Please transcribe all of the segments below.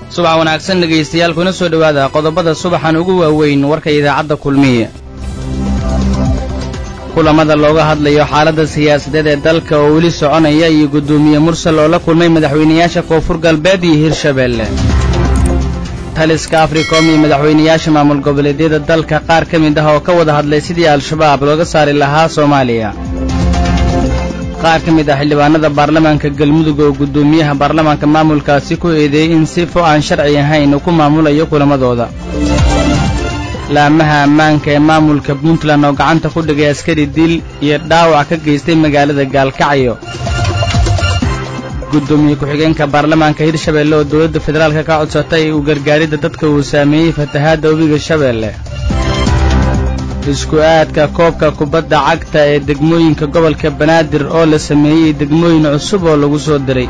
subax wanaagsan dhegaystayaal kuna soo dhowaada qodobada subaxan ugu waaweyn warka idaacadda kulmiye kulamada looga hadlayo xaaladda siyaasadeed ee dalka oo weli soconaya iyo guddoomiye mursal oo la kulmay madaxweynayaasha koonfur galbeed iyo hirshabeelle taliska africom iyo madaxweynayaasha maamul goboleedyada dalka qaar ka mid ah oo ka wada hadlay sidii al-shabaab looga saari lahaa soomaaliya qaar ka mid ah xildhibaanada baarlamaanka galmudug oo guddoomiyaha baarlamaanka maamulkaasi ku eedeeyey in sifo aan sharci ahayn uu ku maamulayo kulamadooda laamaha ammaanka ee maamulka puntland oo gacanta ku dhigay askari dil iyo dhaawac ka geystay magaalada gaalkacyo guddoomiye ku-xigeenka baarlamaanka hirshabeelle oo dowladda federaalka ka codsatay u gargaaridda dadka uu saameeyey fatahaadda webiga shabeelle isku aadka koobka kubadda cagta ee degmooyinka gobolka banaadir oo la sameeyey degmooyin cusub oo lagu soo diray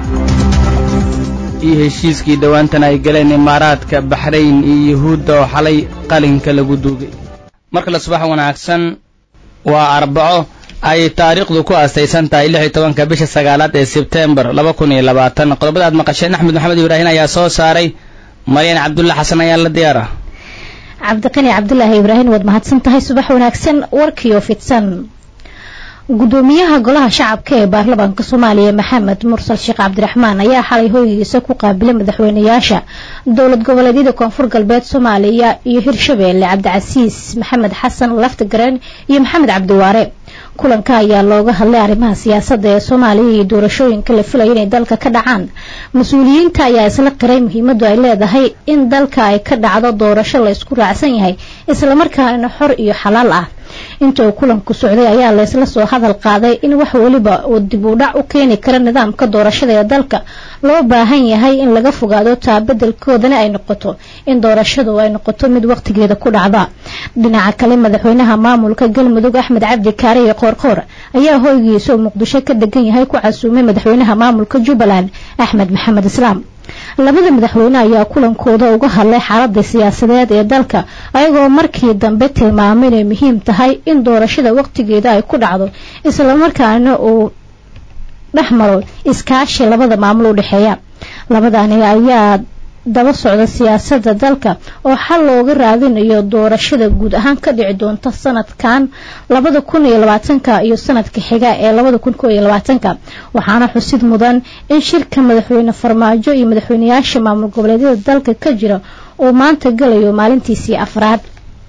iyo heshiiskii dhowaantan ay galeen imaaraadka baxrayn iyo yuhuudda oo xalay qalinka lagu duugay markale subax wanaagsan waa arbaco ay taariikhdu ku aastaysan tahay lix iyo tobanka bisha sagaalaad ee sebtembar laba kun iyo labaatan qodobada aad maqasheen axmed maxamed ibraahin ayaa soo saaray maryan cabdulla xasan ayaa la diyaara cabdiqani cabdulaahi ibraahim waad mahadsan tahay subax wanaagsan warkiio fidsan gudoomiyaha golaha shacabka ee baarlamaanka soomaaliya maxamed mursal sheekh cabdiraxmaan ayaa xalay hoygiisa ku qaabilay madaxweynayaasha dowlad goboleedyada koonfur galbeed soomaaliya iyo hirshabeelle cabdicasiis maxamed xasan laftigareen iyo maxamed cabdiwaare kulanka ayaa looga hadlay arrimaha siyaasadda ee soomaaliya iyo doorashooyinka la filaya inay dalka ka dhacaan mas-uuliyiinta ayaa isla qiray muhiimadu ay leedahay in dalka ay ka dhacdo doorasho la isku raacsan yahay islamarkaana xor iyo xalaal ah inta uu kulanku socday ayaa laysla soo hadal qaaday in wax weliba uu dib u dhac u keeni kara nidaamka doorashada ee dalka loo baahan yahay in laga fogaado taabadelkoodana ay noqoto in doorashadu ay noqoto mid waqtigeeda ku dhacda dhinaca kale madaxweynaha maamulka galmudug axmed cabdi kaare iyo qoorqoor ayaa hoygiisa oo muqdisho ka degan yahay ku casuumay madaxweynaha maamulka jubbaland axmed maxamed islaam labada madaxweyne ayaa kulankooda uga hadlay xaaladda siyaasadeed ee dalka ayagoo markii dambe tilmaamay inay muhiim tahay in doorashada waqtigeeda ay ku dhacdo islamarkaana uu dhex maro iskaashi labada maamul u dhexeeya labadani ayaa daba socda siyaasadda dalka oo xal looga raadinayo doorashada guud ahaan ka dhici doonta sanadkan labada kun iyo labaatanka iyo sanadka xiga ee labada kun ko iyo labaatanka waxaana xusid mudan in shirka madaxweyne farmaajo iyo madaxweynayaasha maamul goboleedyada dalka ka jira uu maanta galayo maalintiisii afraad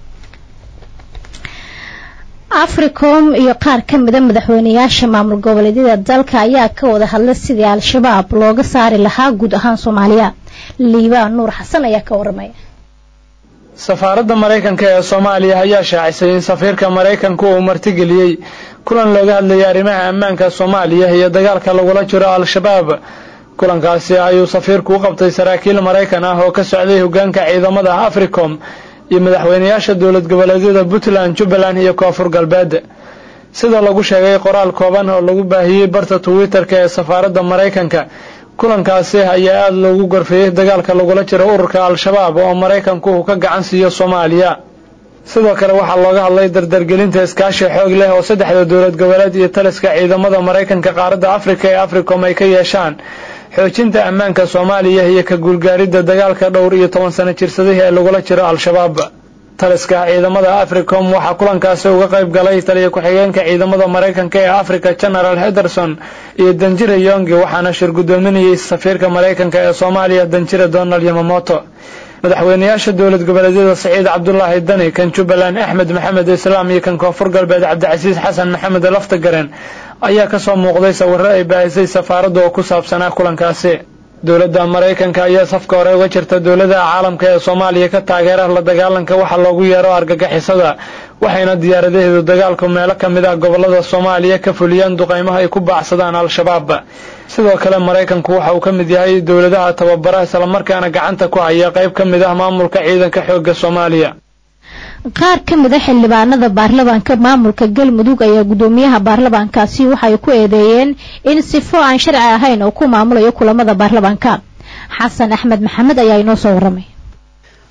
africom iyo qaar ka mida madaxweynayaasha maamul goboleedyada dalka ayaa ka wada hadlay sidii al-shabaab looga saari lahaa guud ahaan soomaaliya liibaan nuur xasan ayaa ka waramaya safaaradda maraykanka ee soomaaliya ayaa shaacisay in safiirka maraykanku uu martigeliyey kulan looga hadlayay arrimaha ammaanka soomaaliya iyo dagaalka lagula jiro al-shabaab kulankaasi ayuu safiirku u qabtay saraakiil maraykan ah oo ka socday hoggaanka ciidamada africom iyo madaxweynayaasha dowlad goboleedyada puntland jubbaland iyo koonfur galbeed sida lagu sheegay qoraal kooban oo lagu baahiyey barta twitter-ka ee safaaradda maraykanka kulankaasi ayaa aada loogu gorfeeyey dagaalka lagula jiro ururka al-shabaab oo maraykanku uu ka gacan siiyo soomaaliya sidoo kale waxaa looga hadlay dardargelinta iskaashi xoog leh oo saddexda dowlad goboleed iyo taliska ciidamada maraykanka qaaradda afrika ee africom ay ka yeeshaan xoojinta ammaanka soomaaliya iyo ka guulgaaridda dagaalka dhowr iyo toban sano jirsadihii ee lagula jiro al-shabaab taliska ciidamada africom waxaa kulankaasi uga qayb galay taliya ku-xigeenka ciidamada maraykanka ee africa general henderson iyo danjira yongi waxaana shir guddoominayay safiirka maraykanka ee soomaaliya danjira donald yamamoto madaxweynayaasha dowlad goboleedyada saciid cabdulaahi dani kan jubbaland axmed maxamed islaam iyo kan koonfur galbeed cabdicasiis xasan maxamed laftagaren ayaa kasoo muuqday sawiro ay baahisay safaaradda oo ku saabsanaa kulankaasi dowladda maraykanka ayaa safka hore uga jirta dowladaha caalamka ee soomaaliya ka taageera la dagaalanka waxa loogu yeero argagixisada waxayna diyaaradaheedu dagaalku meelo ka mid ah gobolada soomaaliya ka fuliyaan duqaymaha ay ku baacsadaan al-shabaab sidoo kale maraykanku waxa uu ka mid yahay dowladaha tababara islamarkaana gacanta ku haya qayb ka mid ah maamulka ciidanka xoogga soomaaliya qaar ka mid a xildhibaanada baarlamaanka maamulka galmudug ayaa guddoomiyaha baarlamaankaasi waxay ku eedeeyeen in sifo aan sharci ahayn oo ku maamulayo kulamada baarlamaanka xasan axmed maxamed ayaa inoo soo waramay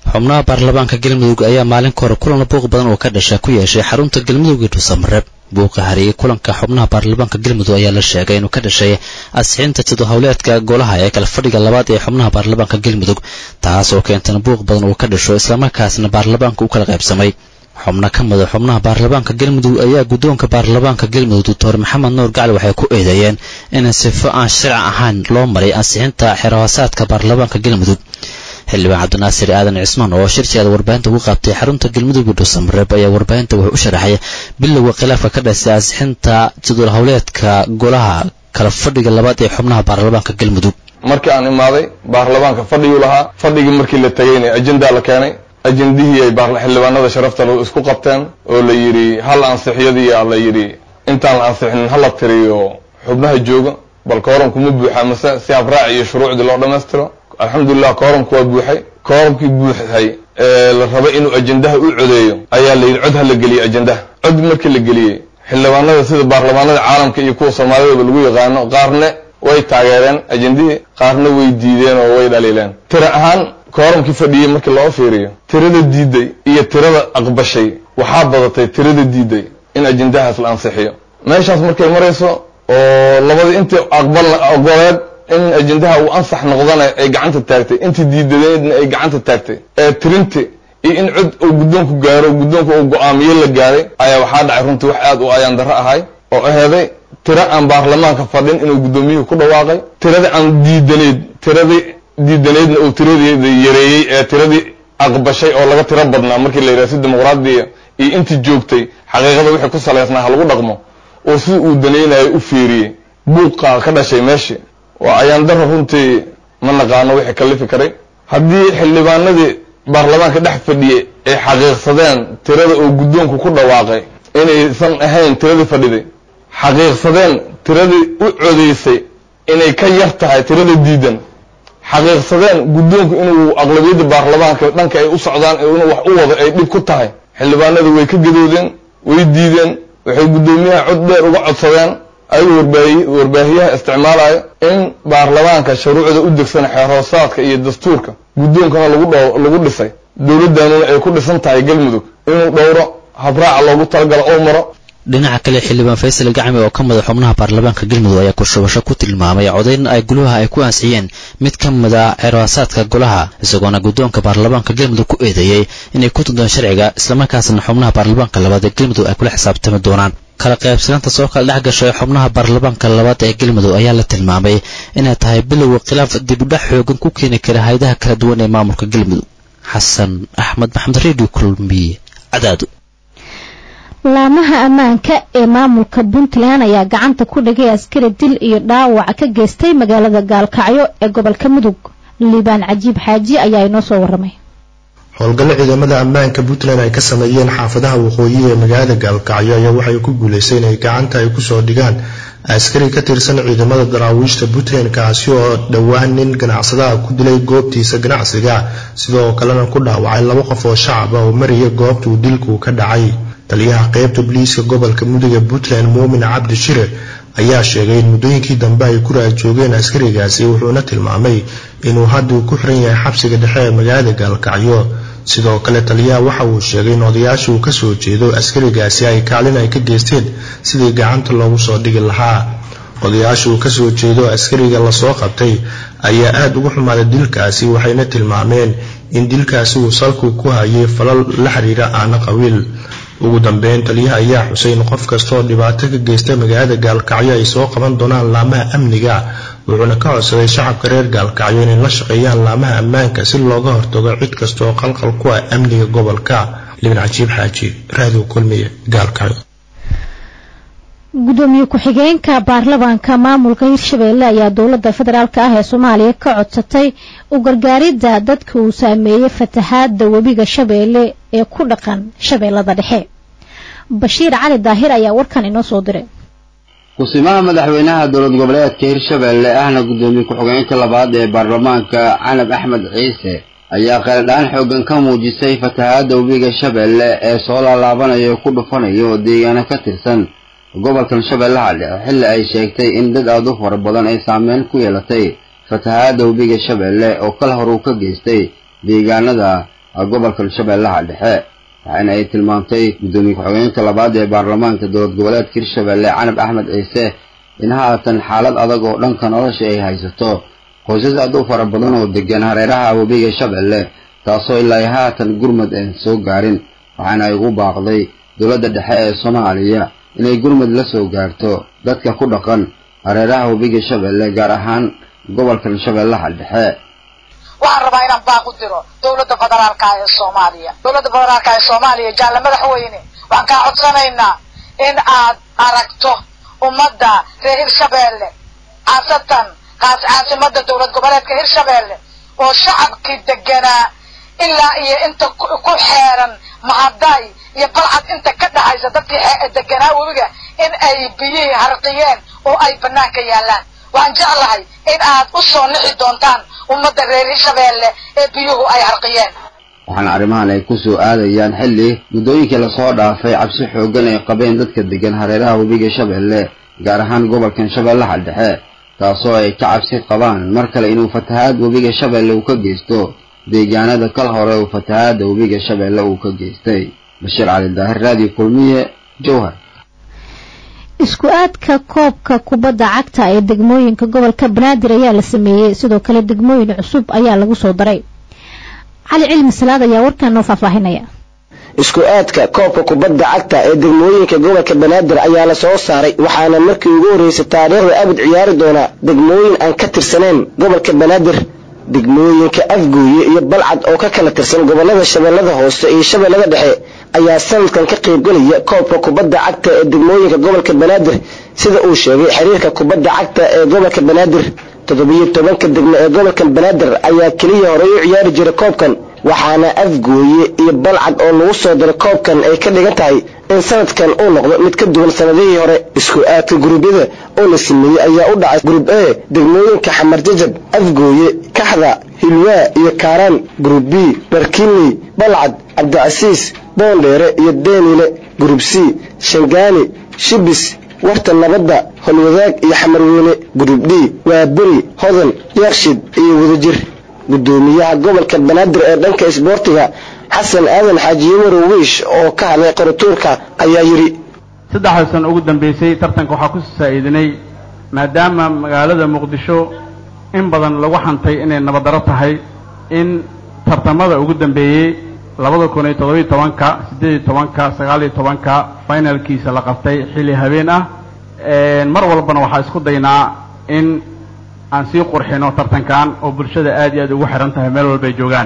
xubnaha baarlamaanka galmudug ayaa maalin ka hore kulan buuq badan oo ka dhasha ku yeeshay xarunta galmudug iyo dhuusamareeb buuqa hariyey kulanka xubnaha baarlamaanka galmudug ayaa la sheegay inuu ka dhashay asixinta jadwal howleedka golaha ee kala fadhiga labaad ee xubnaha baarlamaanka galmudug taas oo keentana buuq badan uu ka dhasho islamarkaasna baarlamaanka u kala qaybsamay xubno ka mida xubnaha baarlamaanka galmudug ayaa guddoonka baarlamaanka galmudug doctor maxamed nuur gacli waxay ku eedeeyeen in sifo aan sharci ahayn loo maray ansixinta xerahoosaadka baarlamaanka galmudug xildhibaan cabdinaasir aadan cismaan oo shirkeeda warbaahinta ugu qaabtay xarunta galmudug iyo dhuusamareeb ayaa warbaahinta wuxuu u sharaxay bilowga khilaafka ka dhasay ansixinta jadwal howleedka golaha kala fadhiga labaad ee xubnaha baarlamaanka galmudug markii aan imaaday baarlamaanka fadhiguu lahaa fadhigii markii la tegayna ajendaa la keenay ajendihii ay xildhibaanada sharafta isku qabteen oo la yidhi hal ansixiyadii aa la yidhi intaan la ansixinin hala tiriyo xubnaha jooga bal kooramku ma buuxa mase si habraac iyo shuruucdii loo dhammaystiro alxamdulilah kooramku waa buuxay kooramkii buuxay ee la rabay inuu ajendaha u codeeyo ayaa la yidhi cod ha la geliyey ajendaha cod markii la geliyey xildhibaanada sida baarlamaanada caalamka iyo kuwa soomaalidaba lagu yaqaano qaarne way taageereen ajendihii qaarna way diideen oo way dhaliileen tira ahaan kooramkii fadhiyey markii loo fiiriyo tirada diiday iyo tirada aqbashay waxaa badatay tirada diiday in ajendahaas la ansixiyo meeshaas markay marayso oo labadii intii aqbal ogoleed in ajendaha uu ansax noqdana ay gacanta taagtay intii diidadeedna ay gacanta taagtay ee tirinti iyo in cod uu guddoonku gaaro guddoonka uu go-aamiye la gaaray ayaa waxaa dhacay runtii wax aad u ayaan darro ahay oo aheeday tiro aan baarlamaanka fadhin inuu guddoomiyuhu ku dhawaaqay tiradii aan diidaneyd tiradii diidanaydna uu tiradeeda yareeyey ee tiradii aqbashay oo laga tiro badnaa markii la yidhaha si dimuqraadiya iyo intii joogtay xaqiiqada wixii ku salaysnaa ha lagu dhaqmo oo si uu danaynayo u fiiriyey buuqa ka dhashay meeshii waa ayaan darro runtii ma naqaano wixii kalifi karay haddii xildhibaanadii baarlamaanka dhex fadhiyey ay xaqiiqsadeen tirada oo guddoonku ku dhawaaqay inaysan ahayn tiradii fadhiday xaqiiqsadeen tiradii u codaysay inay ka yar tahay tirada diidan xaqiiqsadeen guddoonku inuu aqlabiyadda baarlamaanka dhanka ay u socdaan inuu wax u wado ay dhib ku tahay xildhibaanada way ka gadoodeen way diideen waxay guddoomiyaha cod dheer uga codsadeen ayagoo warbaahi warbaahiyaha isticmaalayo in baarlamaanka shuruucda u degsan xeerhoosaadka iyo dastuurka guddoonkana lagu dh lagu dhisay dowladdaanuna ay ku dhisan tahay galmudug inuu dhowro habraaca loogu talagalo oo maro dhinaca kale xildhibaan faysal gacmi oo ka mida xubnaha baarlamaanka galmudug ayaa kushubasho ku tilmaamay codayn ay golaha ay ku ansixiyeen mid ka mid a xerhoosaadka golaha isagoona guddoonka baarlamaanka galmudug ku eedeeyey inay ku tuntaan sharciga islamarkaasna xubnaha baarlamaanka labaad ee galmudug ay kula xisaabtami doonaan kala qaybsanaanta soo kala dhex gashay xubnaha baarlamaanka labaad ee galmudug ayaa la tilmaamay inay tahay bilowga khilaaf dibudhac xoogan ku keeni kara hayadaha kala duwan ee maamulka galmudug xasan axmed maxamed redio kulmiye cadaado laamaha ammaanka ee maamulka puntland ayaa gacanta ku dhigay askari dil iyo dhaawac ka geystay magaalada gaalkacyo ee gobolka mudug liibaan cajiib xaaji ayaa inoo soo waramay howlgallo ciidamada ammaanka puntland ay ka sameeyeen xaafadaha waqooyi ee magaalada gaalkacyo ayaa waxay ku guulaystay inay gacanta ay kusoo dhigaan askari ka tirsan ciidamada daraawiishta puntland kaasi oo dhowaan nin ganacsadaha ku dilay goobtiisa ganacsiga sidoo kalena ku dhaawacay laba qof oo shacab ah oo maraya goobtuu dilku ka dhacay taliyaha qeybta boliiska gobolka mudug ee puntland muumin cabdi shire ayaa sheegay in muddooyinkii dambe ay ku raajoogeen askarigaasi wuxuuna tilmaamay inuu hadduu ku xiran yahay xabsiga dhexe ee magaalada gaalkacyo sidoo kale taliyaha waxa uu sheegay in odayaasha uu kasoo jeedo askarigaasi ay kaalin ay ka geysteen sidii gacanta loogu soo dhigi lahaa odayaasha uu kasoo jeedo askariga lasoo qabtay ayaa aada ugu xumaaday dilkaasi waxayna tilmaameen in dilkaasi uu salku ku hayay falal la xiriira aana qabiil ugu dambeyn taliyaha ayaa xusay in qof kastaoo dhibaato ka geysta magaalada gaalkacyo ay soo qaban doonaan laamaha amniga wuxuuna ka codsaday shacabka reer gaalkacyo inay la shaqeeyaan laamaha ammaanka si looga hortago cid kasta oo qalqal ku ah amniga gobolka libin cajiib xaaji raadiw kulmiye gaalkacyo gudoomiye ku-xigeenka baarlamaanka maamulka hirshabeelle ayaa dowladda federaalk ah ee soomaaliya ka codsatay u gargaaridda dadka uu saameeyey fatahaadda webiga shabeelle ee ku dhaqan shabeellada dhexe bashiir cali daahir ayaa warkan inoo soo diray ku-simaha madaxweynaha dowlad goboleedka hirshabeelle ahna gudoomiye ku-xigeenka labaad ee baarlamaanka canab axmed ciise ayaa qeeldhaan xoogan ka muujisay fatahaadda webiga shabeelle ee soo laalaabanaya ku dhufanayo deegaano ka tirsan gobolkan shabeellaha dhexe xilli ay sheegtay in dad aad u fara badan ay saameyn ku yeelatay fatahaadda webiga shabeelle oo kal hor uu ka geystay deegaanada gobolka shabeellaha dhexe waxaana ay tilmaamtay guddoomiye ku-xigeenka labaad ee baarlamaanka dowlad goboleedka hirshabeelle canab axmed ciise in haatan xaalad adag oo dhanka nolosha ay haysato qoysas aad u fara badan oo degan hareeraha webiga shabeelle taasoo ilaa haatan gurmad aan soo gaarin waxaana ay ugu baaqday dowladda dhexe ee soomaaliya inay gurmad la soo gaarto dadka ku dhaqan hareeraha webiga shabeelle gaar ahaan gobolkan shabeellaha dhexe waxaan rabaa inaan baaq u diro dowladda federaalka ee soomaaliya dowladda federaalka ee soomaaliya jaalle madaxweyne waxaan kaa codsanaynaa in aad aragto ummadda reer hirshabeelle khaasatan kaas caasimada dowlad goboleedka hirshabeelle oo shacabkii deganaa ilaa iyo inta ku xeeran mahaday iyo balcad inta ka dhaxaysa dadkii deganaa webiga in ay biyihii harqiyeen oo ay banaanka yaallaan waxaan jeclahay in aad u soo nixi doontaan ummadda reer hirshabeelle ee biyuhu ay harqiyeen waxaana arrimahan ay ku soo aadayaan xilli muddooyinkii lasoo dhaafay cabsi xooggan ay qabeen dadka degan hareeraha webiga shabeelle gaar ahaan gobolkan shabeellaha dhexe taasoo ay ka cabsi qabaan mar kale inuu fatahaad webiga shabeelle uu ka geysto deegaanada kal hore uu fatahaadda webiga shabeelle uu ka geystay bashiir cali daahir raadiyo kulmiye jowhar isku aadka koobka kubadda cagta ee degmooyinka gobolka banaadir ayaa la sameeyey sidoo kale degmooyin cusub ayaa lagu soo daray cali cilmi salaad ayaa warkan noo faahfaahinaya isku aadka koobka kubadda cagta ee degmooyinka gobolka banaadir ayaa la soo saaray waxaana markii ugu horreysay taariikhda abid ciyaari doona degmooyin aan ka tirsanayn gobolka banaadir degmooyinka afgooye iyo balcad oo ka kala tirsan gobolada shabeellada hoose iyo shabeellada dhexe ayaa sanadkan ka qaybgelaya koobka kubadda cagta ee degmooyinka gobolka banaadir sida uu sheegay xiriirka kubadda cagta ee gobolka banaadir toddobiyo tobanka degmo ee gobolka banaadir ayaa keliya horey u ciyaari jiray koobkan waxaana afgooye iyo balcad oo lagu soo diray koobkan ay ka dhigan tahay in sanadkan uu noqdo mid ka duwan sanadihii hore isku aadka guruubyada oo la sameeyey ayaa u dhacay gruub e degmooyinka xamar jajab afgooye kaxda hilwaa iyo kaaraan gruub b barkinley balcad cabdicasiis boondheere iyo deenile gruub c shangaani shibis warta nabadda holwadaag iyo xamarweyne gruub d waa beri hodan yaakshid iyo wadajir gudoomiyaha gobolka banaadir ee dhanka isboortiga xasan aadan xaaji yawarow wiish oo ka hadlay qoratuurka ayaa yidhi saddexda sano ugu dambaysay tartanka waxaa ku saa'iidinay maadaama magaalada muqdisho in badan lagu xantay inay nabaddarro tahay in tartamada ugu dambeeyey labada kun iyo toddobiyo tobanka siddeed iyo tobanka sagaal iyo tobanka finalkiisa la qabtay xilli habeen ah mar walbana waxaa isku daynaa in aan sii qurxino tartankan oo bulshada aad iyo aad ugu xihan tahay meel walbay joogaan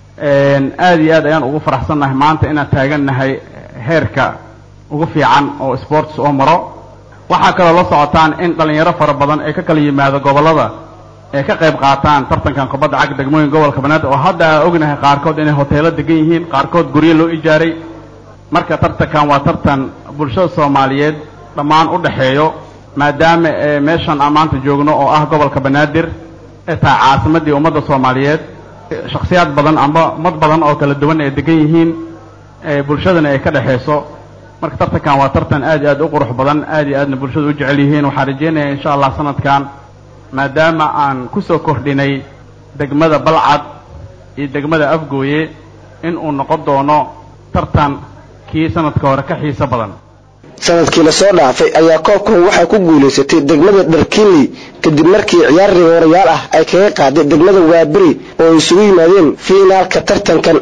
aad iyo aad ayaan ugu faraxsannahay maanta inaan taagannahay heerka ugu fiican oo sports oo maro waxaa kaloo la socotaan in dhallinyaro fara badan ay ka kala yimaado gobollada ay ka qayb qaataan tartankan kubadda cagta degmooyin gobolka banaadir oo hadda aan ognahay qaarkood inay hoteelo degan yihiin qaarkood guryo loo ijaaray marka tartankan waa tartan bulshada soomaaliyeed dhammaan u dhexeeyo maadaama meeshan aan maanta joogno oo ah gobolka banaadir ee tahay caasimaddii ummadda soomaaliyeed shakhsiyaad badan amba ummad badan oo kala duwan ay degan yihiin bulshadana ay ka dhexayso marka tartankan waa tartan aad iyo aad u qurux badan aad iyo aadna bulshada u jecel yihiin waxaan rajaynayaa insha allah sanadkan maadaama aan ku soo kordhinay degmada balcad iyo degmada afgooye in uu noqon doono tartan kii sanadka hore ka xiiso badan sanadkii lasoo dhaafay ayaa koobkan waxaa ku guulaysatay degmada dharkinley kadib markii ciyaar rigoorayaal ah ay kaga qaaday degmada waaberi oo ay isugu yimaadeen fiinaalka tartankan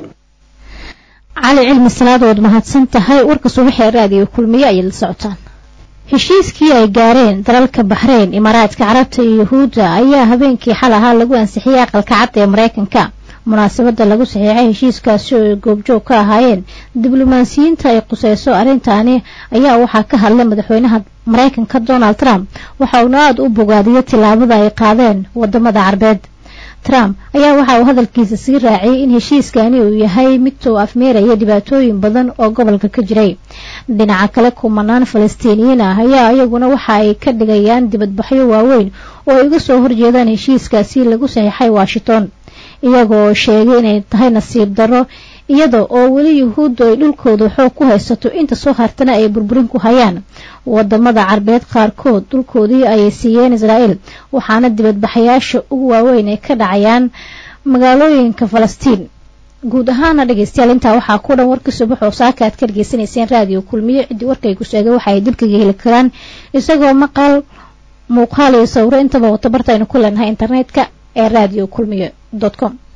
cali cilmi salaadood mahadsan tahay warka subaxee raadiyo kulmiye ayay la socotaan heshiiskii ay gaareen dalalka baxreyn imaaraadka carabta iyo yahuudda ayaa habeenkii xal ahaa lagu ansixiyey aqalka cad ee maraykanka munaasabadda lagu saxiixay heshiiskaasi oo ay goobjoog ka ahaayeen diblomaasiyiinta ay quseyso arrintaani ayaa waxaa ka hadlay madaxweynaha maraykanka donald trump waxa uuna aada u bogaadiyey tillaabada ay qaadeen wadamada carbeed trump ayaa waxa uu hadalkiisa sii raaciyey in heshiiskani uu yahay mid soo afmeeraya dhibaatooyin badan oo gobolka ka jiray dhinaca kale kumanaan falastiiniyiin ah ayaa iyaguna waxa ay ka dhigayaan dibadbaxyo waaweyn oo ay uga soo horjeedaan heshiiskaasi lagu saxiixay washington iyagoo sheegay inay tahay nasiib darro iyada oo weli yuhuuddu ay dhulkooda xoog ku haysato inta soo hartana ay burburin ku hayaan wadamada carbeed qaarkood dhulkoodii ayay siiyeen israa'iil waxaana dibadbaxayaasha ugu waaweyn ay ka dhacayaan magaalooyinka falastiin guud ahaana dhegeystayaal intaa waxaa ku dhan warka subax oo saaka aad ka dhegeysanayseen raadiyo kulmiye ciddii warkaygu sheegay waxa ay dibkaga heli karaan isagoo maqal muuqaal iyo sawiro intaba wata bartaynu ku leenahay internetka ee radio kulmiye com